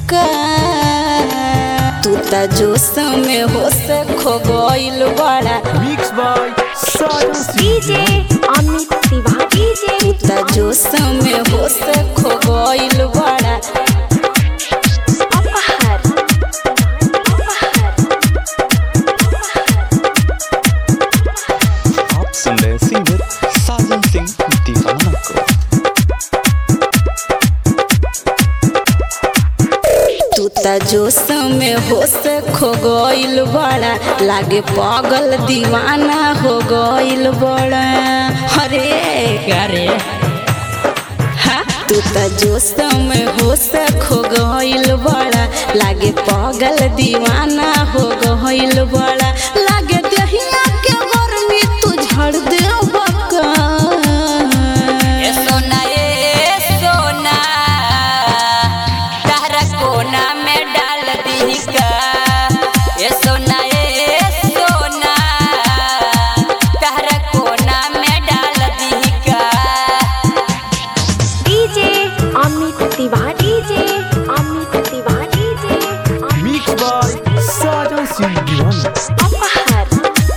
का तू त जोश में होश खो गइल बड़ा Mixed by Sajan DJ Amit Tiwari DJ तू त जोश में होश खो गइल बड़ा अपहर आप सुन रहे सिंगर साजन सिंह दीवाना को तू त जोश में होश खो गइल बड़ा लागे पागल दीवाना हो गइल बड़ा अरे अरे हाँ, तू त जोश में होश खो गइल बड़ा लागे पागल दीवाना हो गइल बड़ा लागे दहिया के गर्मी तू झड़ दे बका ए सोना ए सोना तारा कोना में डाल दी का ए सोना ए सोना तारा कोना में डाल दी का DJ Amit Tiwari DJ Amit Tiwari DJ Mixed by Sajan Singh Diwan. अपहर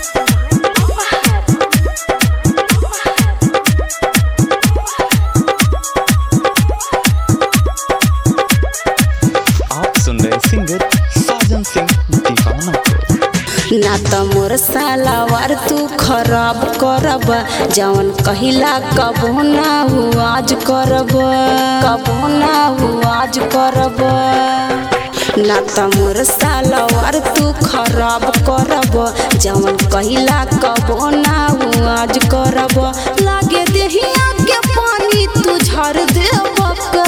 आप सुन रहे सिंगर साजन सिंह दीवाना को ना त मोर सालावार तू खराब करब जवन कहिला कबो ना हु आज करब कबो ना हु आज करब ना त मोर सालावार तू खराब करब जवन कहिला कबो ना हु आज करब लागे देहिया के पानी तू झर देब का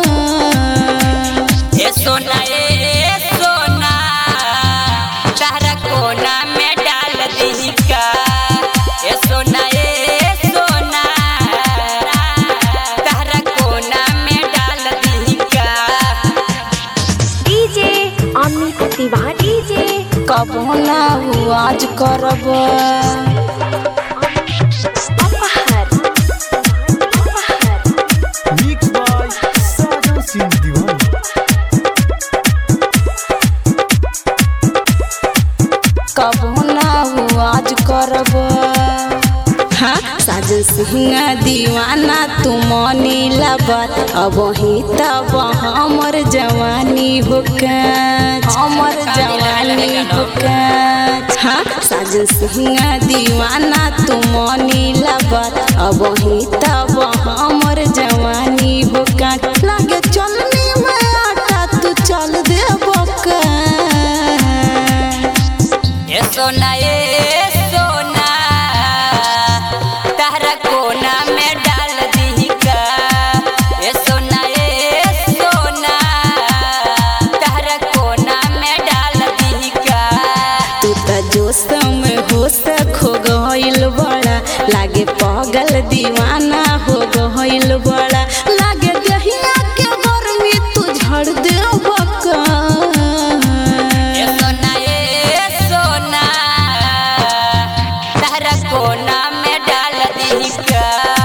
ए सोना ए सोना तारा कोना में डाल दी का ए सोना ए सोना तारा कोना में डाल दी का डीजे अमित तिवारी डीजे कबो ना हु आज करब अपहर Mixed by Sajan Singh Diwan. कबो ना हु आज करब हाँ साजन सिंह दीवाना तू मनी लबत अब ही तब हमर जवानी होकत हमर जवानी होकत हाँ साजन सिंह दीवाना तू मनी लबत अब ही तब हमर जवानी होकत लागे चलनी में आटा तू चल दे बका ए सोना ए सोना तारा कोना में डाल दी का ए सोना ए सोना तारा कोना में डाल दी का तू त जोश में होश खो गइल बड़ा लागे पागल दीवाना हो गइल बड़ा लागे दहिया के गर्मी तू झड़ दे बका ए सोना ए सोना तारा कोना में डाल दी का